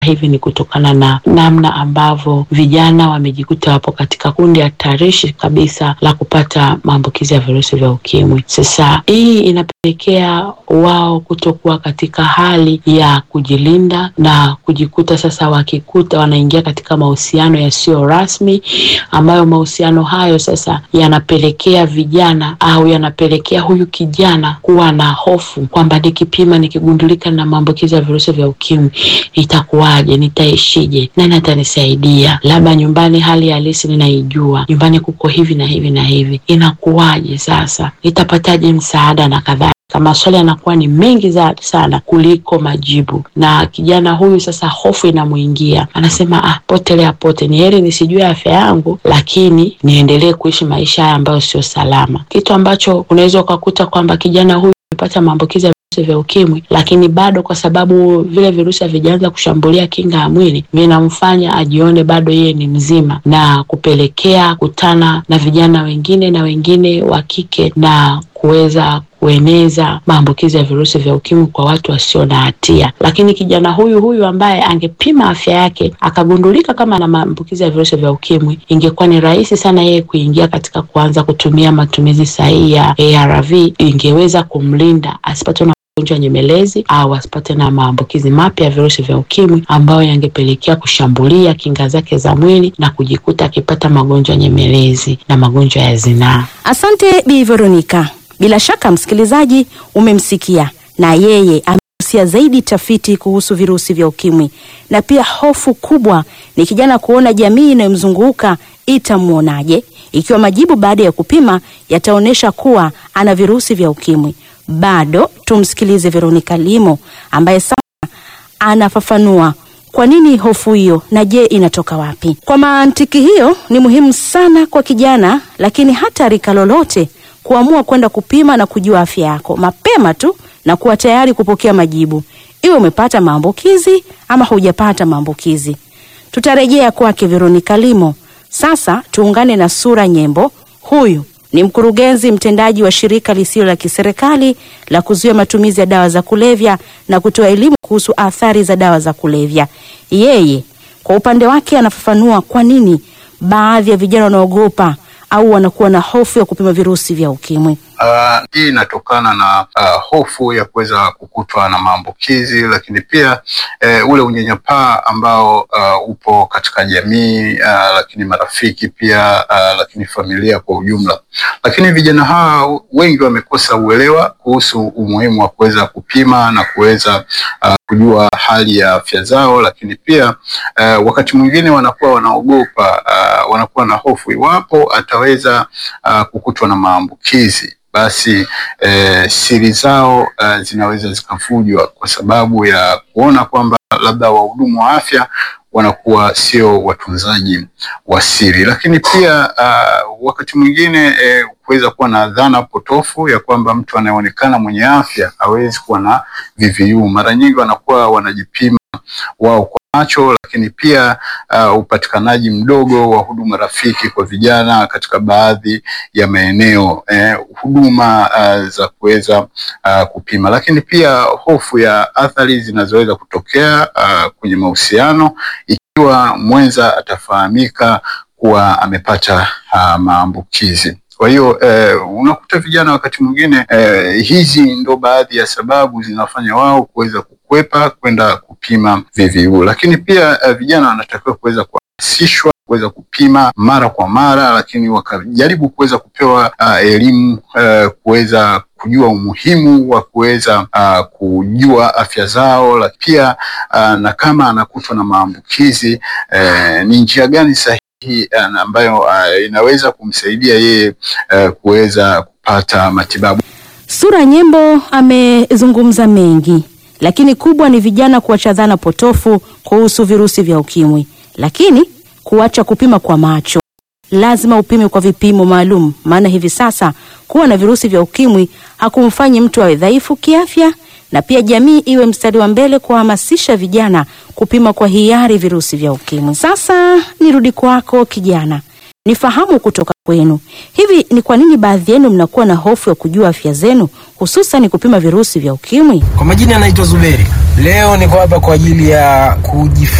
hivi ni kutokana na namna ambavyo vijana wamejikuta wapo katika kundi hatarishi kabisa la kupata maambukizi ya virusi vya ukimwi. Sasa hii inapelekea wao kutokuwa katika hali ya kujilinda na kujikuta sasa wakikuta wanaingia katika mahusiano yasiyo rasmi, ambayo mahusiano hayo sasa yanapelekea vijana au yanapelekea huyu kijana kuwa na hofu kwamba nikipima, nikigundulika na maambukizi ya virusi vya ukimwi itakuwaje? Nitaishije? Nani atanisaidia? Labda nyumbani hali halisi ninaijua, nyumbani kuko hivi na hivi na hivi, inakuwaje sasa? Nitapataje msaada na kadhalika. Maswali yanakuwa ni mengi za sana kuliko majibu, na kijana huyu sasa hofu inamuingia, anasema ah, potelea pote, ni heri nisijue afya yangu, lakini niendelee kuishi maisha haya ambayo sio salama, kitu ambacho unaweza ukakuta kwamba kijana huyu amepata maambukizi ya virusi vya ukimwi, lakini bado kwa sababu vile virusi havijaanza kushambulia kinga ya mwili, vinamfanya ajione bado yeye ni mzima, na kupelekea kutana na vijana wengine na wengine wa kike na kuweza kueneza maambukizi ya virusi vya ukimwi kwa watu wasio na hatia. Lakini kijana huyu huyu ambaye angepima afya yake akagundulika kama ana maambukizi ya virusi vya ukimwi, ingekuwa ni rahisi sana yeye kuingia katika kuanza kutumia matumizi sahihi ya ARV, ingeweza kumlinda asipatwe na magonjwa nyemelezi au asipate na maambukizi mapya ya virusi vya ukimwi ambayo yangepelekea kushambulia kinga zake za mwili na kujikuta akipata magonjwa nyemelezi na magonjwa ya zinaa. Asante Bi Veronica. Bila shaka msikilizaji, umemsikia na yeye amegusia zaidi tafiti kuhusu virusi vya ukimwi, na pia hofu kubwa ni kijana kuona jamii inayomzunguka itamwonaje ikiwa majibu baada ya kupima yataonyesha kuwa ana virusi vya ukimwi. Bado tumsikilize Veronica Limo ambaye sasa anafafanua kwa nini hofu hiyo na je, inatoka wapi? Kwa mantiki hiyo, ni muhimu sana kwa kijana, lakini hata rika lolote kuamua kwenda kupima na kujua afya yako mapema tu na kuwa tayari kupokea majibu, iwe umepata maambukizi ama hujapata maambukizi. Tutarejea kwake Veronica Limo. Sasa tuungane na Sura Nyembo. Huyu ni mkurugenzi mtendaji wa shirika lisilo la kiserikali la kuzuia matumizi ya dawa za kulevya na kutoa elimu kuhusu athari za dawa za kulevya. Yeye kwa upande wake anafafanua kwa nini baadhi ya vijana wanaogopa au wanakuwa na hofu ya kupima virusi vya ukimwi. Uh, hii inatokana na uh, hofu ya kuweza kukutwa na maambukizi, lakini pia uh, ule unyanyapaa ambao uh, upo katika jamii uh, lakini marafiki pia uh, lakini familia kwa ujumla. Lakini vijana hawa wengi wamekosa uelewa kuhusu umuhimu wa kuweza kupima na kuweza uh, kujua hali ya afya zao, lakini pia uh, wakati mwingine wanakuwa wanaogopa uh, wanakuwa na hofu iwapo ataweza uh, kukutwa na maambukizi basi eh, siri zao eh, zinaweza zikafujwa kwa sababu ya kuona kwamba labda wahudumu wa afya wanakuwa sio watunzaji wa siri, lakini pia uh, wakati mwingine eh, kuweza kuwa na dhana potofu ya kwamba mtu anayeonekana mwenye afya hawezi kuwa na VVU. Mara nyingi wanakuwa wanajipima wao kwa macho, lakini pia uh, upatikanaji mdogo wa huduma rafiki kwa vijana katika baadhi ya maeneo eh, huduma uh, za kuweza uh, kupima, lakini pia hofu ya athari zinazoweza kutokea uh, kwenye mahusiano ikiwa mwenza atafahamika kuwa amepata uh, maambukizi. Kwa hiyo eh, unakuta vijana wakati mwingine eh, hizi ndo baadhi ya sababu zinafanya wao kuweza kukwepa kwenda kupima VVU, lakini pia eh, vijana wanatakiwa kuweza kuhamasishwa kuweza kupima mara kwa mara, lakini wakajaribu kuweza kupewa uh, elimu uh, kuweza kujua umuhimu wa kuweza uh, kujua afya zao, lakini pia uh, na kama anakutwa na maambukizi uh, ni njia gani sahihi ambayo uh, inaweza kumsaidia yeye uh, kuweza kupata matibabu. Sura Nyembo amezungumza mengi, lakini kubwa ni vijana kuacha dhana potofu kuhusu virusi vya ukimwi, lakini kuacha kupima kwa macho. Lazima upime kwa vipimo maalum, maana hivi sasa kuwa na virusi vya ukimwi hakumfanyi mtu awe dhaifu kiafya, na pia jamii iwe mstari wa mbele kuhamasisha vijana kupima kwa hiari virusi vya ukimwi. Sasa nirudi kwako kijana, nifahamu kutoka kwenu. Hivi ni kwa nini baadhi yenu mnakuwa na hofu ya kujua afya zenu, hususan kupima virusi vya ukimwi? Kwa majina anaitwa Zuberi. Leo niko hapa kwa ajili ya kujifunza